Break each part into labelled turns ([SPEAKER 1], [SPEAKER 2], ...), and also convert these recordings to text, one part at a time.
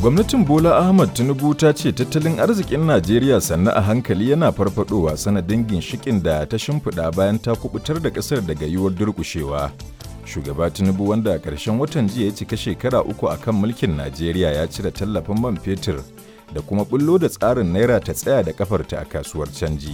[SPEAKER 1] Gwamnatin Bola Ahmad Tinubu ta ce tattalin arzikin Najeriya sannu a hankali yana farfadowa sanadin ginshikin da ta shimfiɗa bayan ta kubutar da ƙasar daga yiwuwar durƙushewa. Shugaba Tinubu wanda a ƙarshen watan jiya ya cika shekara uku a kan mulkin Najeriya ya cire tallafin man fetur da kuma bullo da tsarin naira ta tsaya da kafarta a kasuwar canji.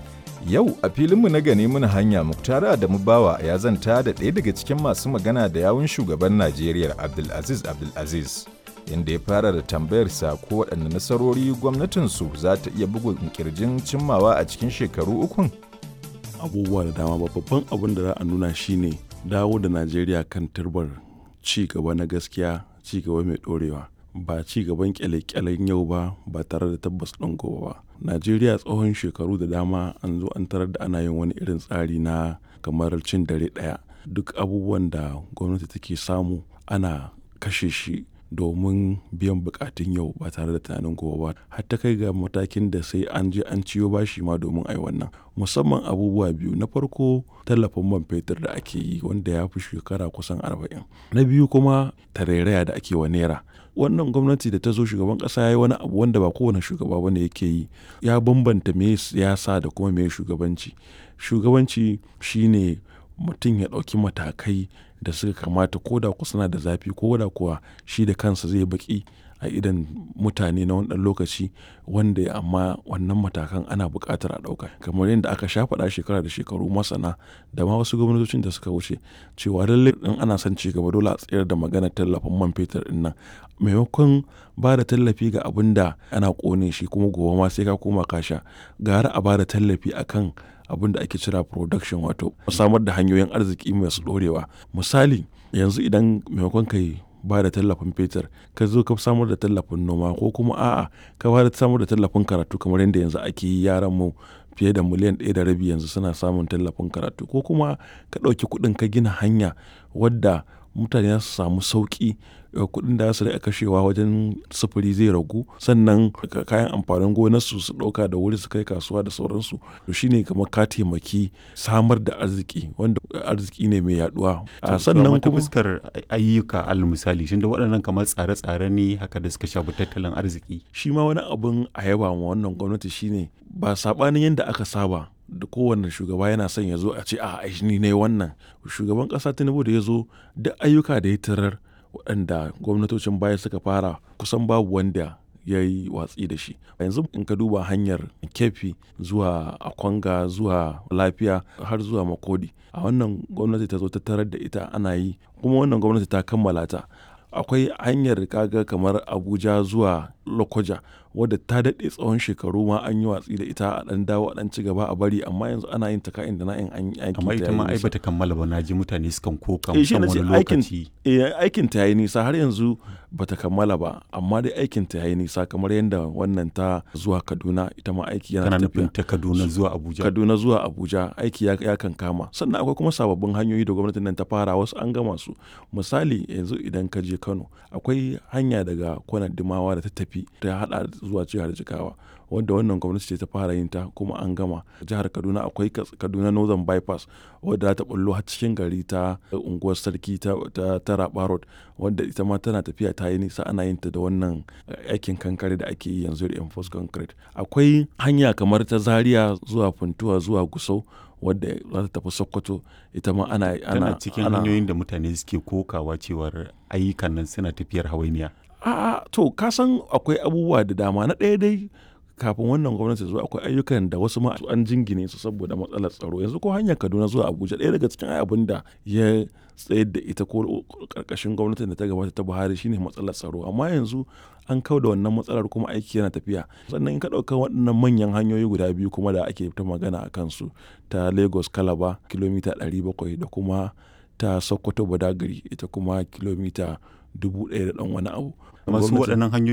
[SPEAKER 1] Yau a filinmu na gane muna hanya Muktar Adamu Bawa ya zanta da ɗaya daga cikin masu magana da yawun shugaban Najeriya Abdulaziz Abdulaziz. Inda ya fara da tambayarsa ko waɗanne nasarori gwamnatinsu za ta iya bugun kirjin cimmawa a cikin shekaru ukun?
[SPEAKER 2] Abubuwa da dama babban abin da za a nuna shine dawo da Najeriya kan turbar ci gaba na gaskiya ci gaba mai ɗorewa. ba ci gaban kyale-kyalen yau ba ba tare da tabbas ɗin gobe ba najeriya tsohon shekaru da dama an zo an tarar da ana yin wani irin tsari na kamar cin dare ɗaya duk abubuwan da gwamnati take samu ana kashe shi domin biyan bukatun yau ba tare da tunanin gobe ba har ta kai ga matakin da sai an je an ciyo bashi ma domin ai wannan musamman abubuwa biyu na farko tallafin man fetur da ake yi wanda ya fi shekara kusan arba'in na biyu kuma tarairaya da ake wa naira wannan gwamnati da ta zo shugaban kasa ya yi wani abu wanda ba kowane shugaba bane yake yi ya bambanta me siyasa da kuma me shugabanci shugabanci shine mutum ya ɗauki matakai da suka kamata ko da ku suna da zafi ko da kuwa shi da kansa zai baki a idan mutane na wani lokaci wanda amma wannan matakan ana buƙatar a ɗauka kamar yadda aka sha faɗa shekara da shekaru masana da ma wasu gwamnatocin da suka wuce cewa lallai in ana son ci gaba dole a tsayar da maganar tallafin man fetur ɗin nan maimakon ba da tallafi ga abin da ana ƙone shi kuma gobe ma sai ka koma ka sha gara a ba da tallafi akan abin da ake cira production wato samar da hanyoyin arziki masu ɗorewa misali yanzu idan maimakon kai ba da tallafin fetur ka zo ka samar da tallafin noma ko kuma a'a ka ba da samar da tallafin karatu kamar yadda yanzu ake yi yaran mu fiye da miliyan ɗaya da rabi yanzu suna samun tallafin karatu ko kuma ka ɗauki kuɗin ka gina hanya wadda mutane za su samu sauƙi kuɗin da su kashewa wajen sufuri zai ragu sannan kayan amfanin gonarsu su ɗauka da wuri su kai kasuwa da sauransu to shine kamar ka taimaki samar da arziki wanda arziki ne mai yaduwa
[SPEAKER 3] sannan kuma fuskar ayyuka al misali shin da waɗannan kamar tsare-tsare ne haka da suka shafi tattalin arziki
[SPEAKER 2] shi ma wani abun a yaba ma wannan gwamnati shine ba sabanin yadda aka saba da kowane shugaba yana son ya zo a ce a ni ne wannan shugaban ƙasa tinubu da ya zo duk ayyuka da ya tarar waɗanda gwamnatocin baya suka fara kusan babu wanda ya yi watsi da shi yanzu in ka duba hanyar kefi zuwa akwanga zuwa lafiya har zuwa makodi a wannan gwamnati ta zo ta tarar da ita ana yi kuma wannan gwamnati ta kammala ta akwai hanyar kaga kamar abuja zuwa lokoja wadda ta daɗe tsawon shekaru ma an yi watsi da ita a ɗan dawo a ɗan ci gaba a bari amma yanzu ana yin ta ka'in da na'in an yi
[SPEAKER 3] amma ita ma ai bata kammala ba na ji mutane sukan koka
[SPEAKER 2] eh, shi
[SPEAKER 3] musamman wani lokaci
[SPEAKER 2] aikin ta yayi nisa har yanzu bata kammala ba amma dai aikin ta yayi nisa kamar yadda wannan ta zuwa kaduna ita ma aiki yana
[SPEAKER 3] kana
[SPEAKER 2] tafiya
[SPEAKER 3] nufin ta kaduna zuwa abuja
[SPEAKER 2] kaduna zuwa abuja aiki ya, ya kan kama sannan akwai kuma sababbin hanyoyi da gwamnatin nan ta fara wasu an gama su misali yanzu idan ka je kano akwai hanya daga kwanar dimawa da ta tafi ta hada zuwa jihar jigawa wanda wannan gwamnati ce ta fara yin ta kuma an gama jihar kaduna akwai kaduna northern bypass wadda ta bullo har cikin gari ta unguwar sarki ta, ta, ta raba road wadda ita ma tana tafiya ta yi nisa ana yin ta da wannan aikin kankare da ake yi yanzu da enforce concrete akwai hanya kamar ta zaria zuwa funtuwa zuwa gusau wadda za ta tafi sokoto ita ma ana
[SPEAKER 3] ana cikin hanyoyin da mutane suke kokawa cewar ayyukan nan suna tafiyar hawainiya
[SPEAKER 2] a'a to ka san akwai abubuwa da dama na ɗaya dai kafin wannan gwamnati zuwa akwai ayyukan da wasu ma an jingine su saboda matsalar tsaro yanzu ko hanyar kaduna zuwa abuja ɗaya daga cikin abin da ya tsayar da ita ko karkashin gwamnatin da ta gabata ta buhari shine matsalar tsaro amma yanzu an kau da wannan matsalar kuma aiki yana tafiya sannan in ka ɗauka waɗannan manyan hanyoyi guda biyu kuma da ake ta magana a kansu ta lagos kalaba kilomita 700 da kuma ta sokoto badagari ita kuma kilomita dubu ɗaya da ɗan wani abu
[SPEAKER 3] masu waɗannan hanyoyi